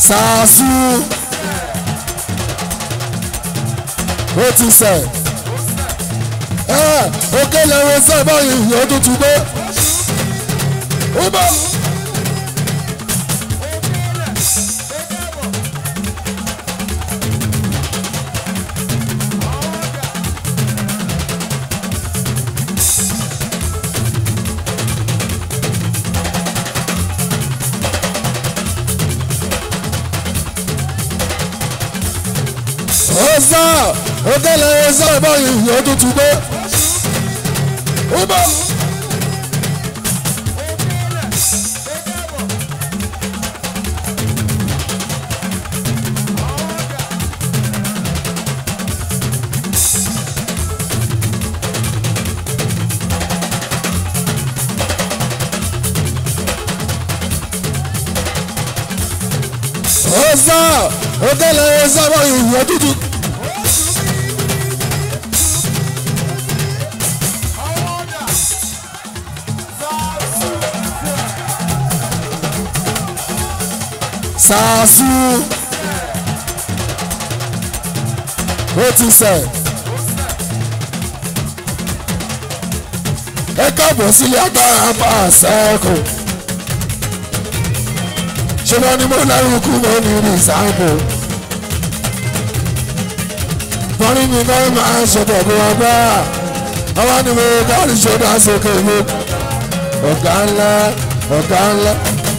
sàásù ó ti sẹ̀ ẹ̀ òkè lẹ́wọ̀n sábà yìí ó tún ti gbé ó bọ̀. ọ̀sà òkèlè ọ̀sà báyìí yóò tuntun gbé. ó bọ̀. ọ̀sà òkèlè ọ̀sà báyìí yóò tuntun. sàásù ó ti sẹ̀ ẹ káàbọ̀ sílé agbára bá a sẹ́kù ṣùgbọ́n ní mo lárúkú mo ní rìsáàbù bọ́rí mi náà máa ń ṣọ̀bọ̀ bí wọ́n bá àwọn ni mo bá ní ṣọ́dá sókè mi ọ̀gá ńlá ọ̀gá ńlá.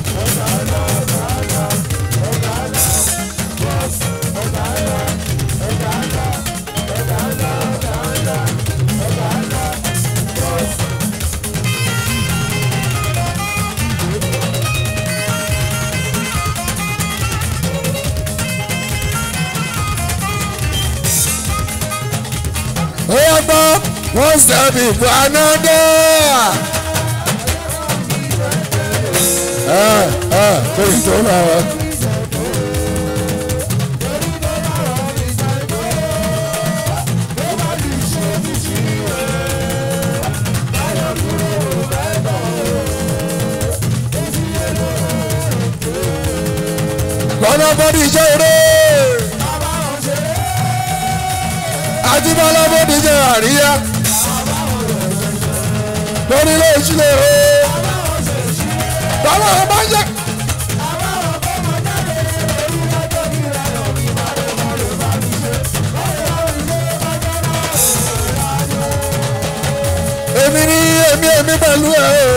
Oya gbọ́, one step before another. Ẹ ẹ lórí tó náà wá. Lọ́nà bọ́dí iṣẹ́ eré. Ajíbọ́lá bọ́dí iṣẹ́ àríyá. Lórí ilé ìṣúlẹ̀ o. Bàbá wọn bá ń jẹ́. Èmi ni èmi èmi pẹ̀lú ẹ̀ o.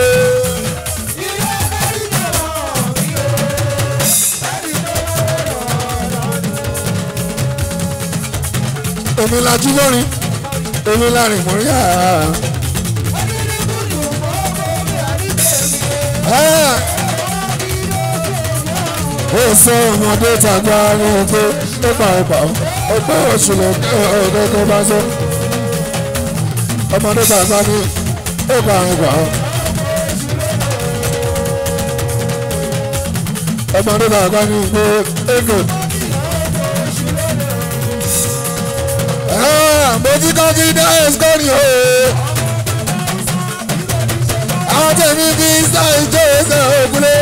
èmi la jí lórin èmi la rìn mọ́ yá. ó sọ ọmọdé tàgbà ní ọgbẹ́ nípa ọgbà ọgbẹ́ òṣùlẹ̀ ọ̀dọ́gbẹ́ bá sọ ọmọdé tàgbà ní ọgbà ọgbà ọmọdé tàgbà ní ọgbẹ́ ẹgbẹ́. mojí confidence kọ́ ni o. àwọn tẹ̀mí bí sáì jó ẹsẹ̀ ògúnlé.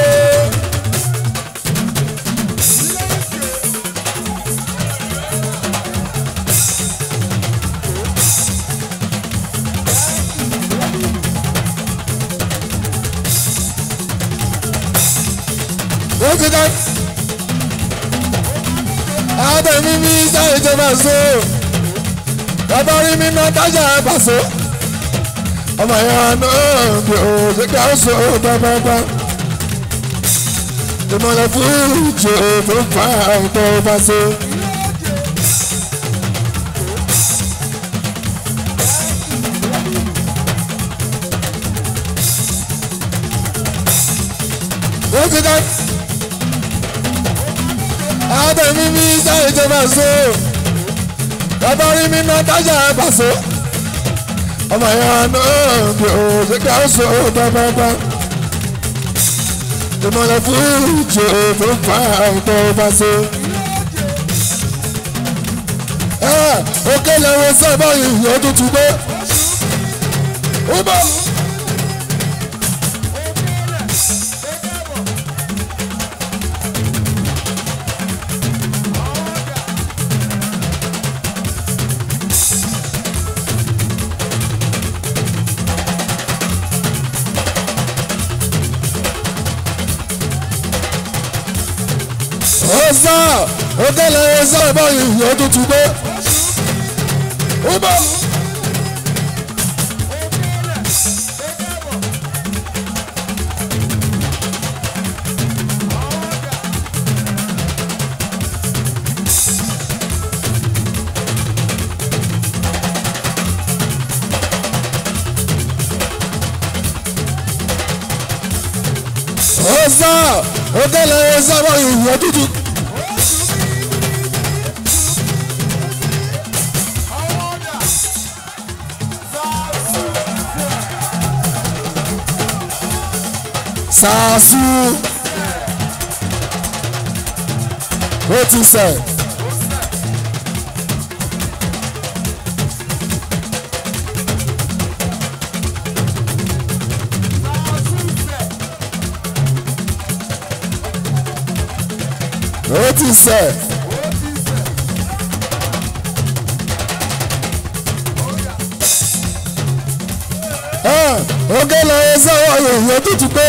mojí confidence. àwọn tẹ̀mí bí sáì jó máa so bàbá rí mi náà tájà pàṣẹ ọmọ yẹn náà bí o ṣe ká sọ bàbàbà ìmọ̀lẹ̀ fún ìjọ tó fà ọ̀tọ̀ pàṣẹ. wọ́n ti dá àádọ́mí mi sáyé tó bá so bàbá rí mi náà tájà pàṣẹ ọmọ yẹn náà bí o ṣe ká sọ bàbàbà ìmọ̀lẹ̀ fún ìjọ tó fà ọ̀tọ̀ pàṣẹ. òkè lẹ́wọ̀n sábà yìí ó tún tún gbé ó bọ̀. sọ òkèlè sọ báyìí yóò tutù dé. ó bọ̀. ó sọ òkèlè sọ báyìí yóò tutù. sàásù ó ti sẹ̀. ó ti sẹ̀. oge lọ ẹsẹ̀ ọ̀yọ̀ ìyẹn tó ti pé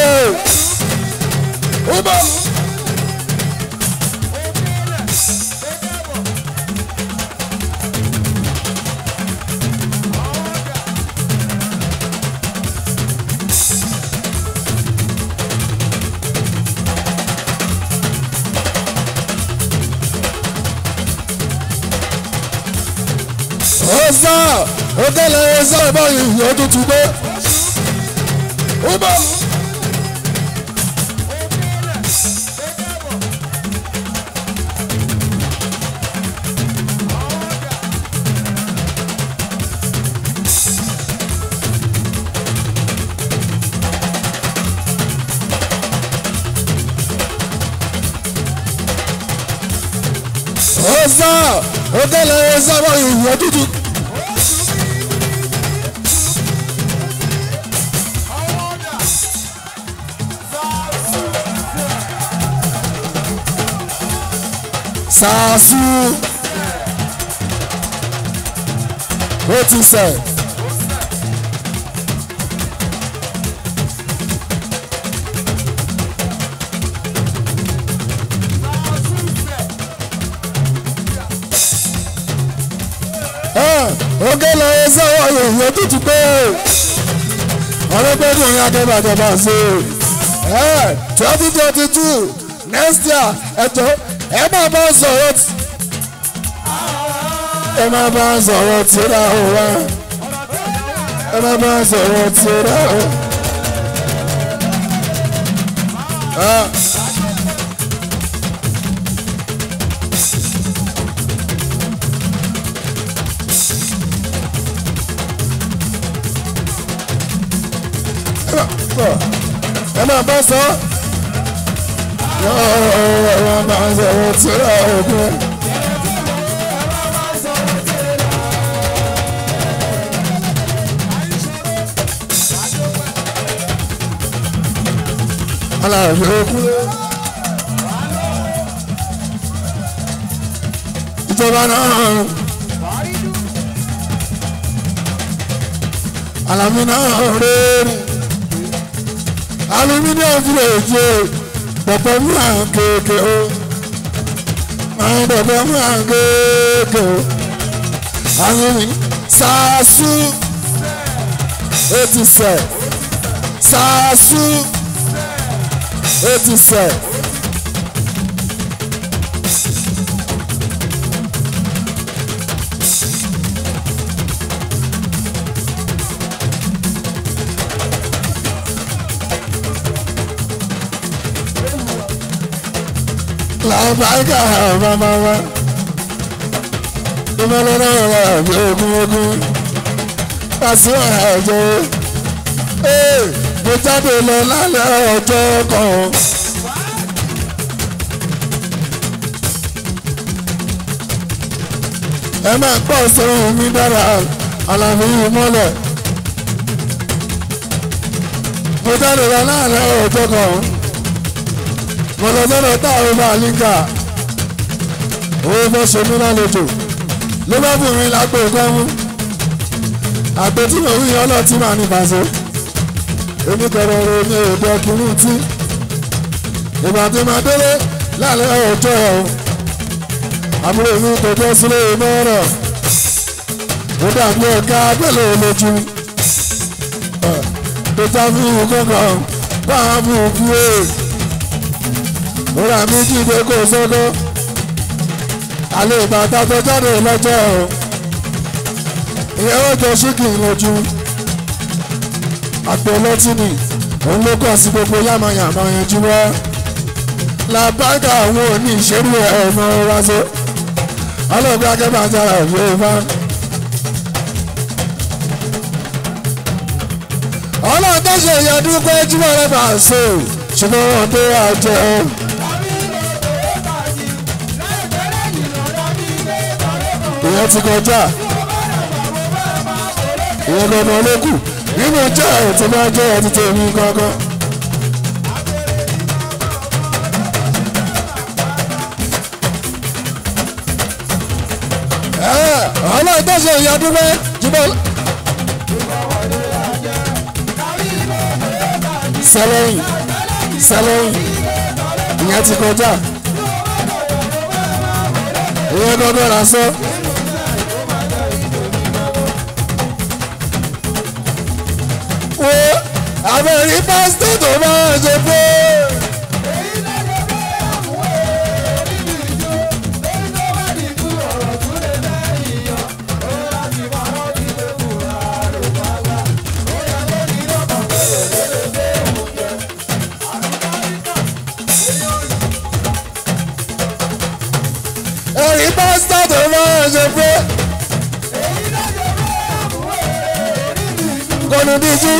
ó bọ̀. ó sọ oge lọ ẹsẹ̀ ọ̀yọ̀ ìyẹn tó ti pé ó bọ̀. ó sọ oge lọ ẹsẹ̀ ọ̀yọ̀ ìyẹn tó ti pé. sàásù ó ti sẹ̀. oge lọ ẹsẹ̀ ọ̀yọ̀ ìyẹn tó ti pé ọlọ́gbẹ́dùn ní akẹ́bàjọba ṣe twenty twenty two next year ẹ̀jọ̀ ẹ máa bá sọ̀rọ̀ tí ẹ máa bá sọ̀rọ̀ tí ra o wá ẹ máa bá sọ̀rọ̀ tí ra o. ẹ máa bá sọ ẹ máa sọ̀rọ̀ tí ra o kún. aláàbẹ̀ okun ìjọba náà alami náà rèé aluminium fúlẹ̀jì pọ̀pọ̀ múra kéèké o máa pọ̀pọ̀ múra kéèké o àwọn sàásù ó ti sẹ̀ sàásù ó ti sẹ̀. làbáyíká bàbá wa ìmọ̀lẹ́rẹ́ wà bí ogún ogún pàṣẹ àjẹ́ mo jáde lọ lálẹ́ ọjọ́ kan. ẹ máa pọ̀ sóhun mi dára àlàfo yìí mọ́lẹ̀. mo jáde lọ lálẹ́ ọjọ́ kan. mo lọ sọ́dọ̀ táwọn bá líńkà. owó fẹ́ ṣe mí lálejò ló bá bùn mí lápò kan mú. àpótí mo wí ọlọ́tí máa ní fàṣọ oníkọ̀rọ̀rọ̀ ní èdè ọkùnrin tí ìgbà tí máa délé lálẹ́ ọjọ́ ẹ̀ o àbúrò mi tó jẹ́ sílé mọ́rọ̀ ó dàbí ọ̀gá pẹ̀lú olójú tó já fún kankan báwa fún òkú ẹ̀ ó rà mí jíde kó sọ́kọ́ àlẹ́ ìbàdàn tó jáde lọ́jọ́ o ìyẹn ó jọ ṣíkì lójú àpò ọlọ́tí ni òun ló kọ̀ sí gbogbo yàmàyàmà yẹn jú wá làbágà àwọn òní ìṣerú ẹ̀ ọ̀nà wáṣọ ọlọ́ọ̀bí akẹ́bàjára yóò bá. ọlọ́run tó ṣe ìyọdún pé jùmọ̀ rẹ̀ bá ṣe ṣùgbọ́n wọn tó wà jẹ́ ọ́. ìyẹn ti kọjá ìyẹn gbọdọ̀ olókù nínú jẹ́ ẹ̀ tó bá jẹ́ ẹ̀ ti tèmi kankan. ọlọ́run tó ṣe ìyọdún pé jùmọ̀. sẹlẹ̀yìn sẹlẹ̀yìn ìyẹn ti kọjá ìyẹn gbọdọ̀ là sọ. wo àbẹ̀rí pásítọ̀ tó máa ṣe pé. ẹ̀rí pásítọ̀ tó máa ṣe pé. kọ́ni díjú.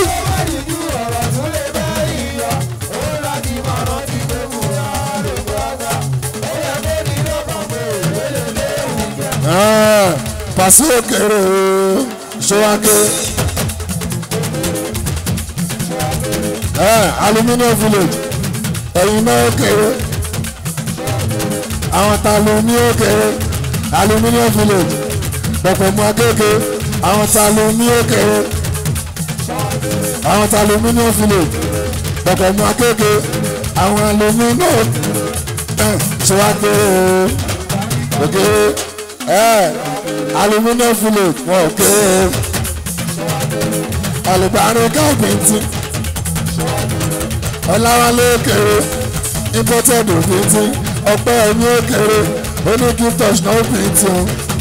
pàṣẹ òkèrè ṣọwáké aluminium village ẹ̀yin náà òkèrè àwọn ta ló ní òkèrè aluminium village pọ̀pọ̀ mọ́ akéèké àwọn ta ló ní òkèrè àwọn ta aluminium village pọ̀pọ̀ mọ́ akéèké àwọn aluminium ṣọwáké òkèrè aluminium village wọn òkèrè alùpàrọ̀ káàpìntì ọ̀làwálé òkèrè imported òpìntì ọpẹ́ ẹ̀mí òkèrè oníkí touch náà òpìntì o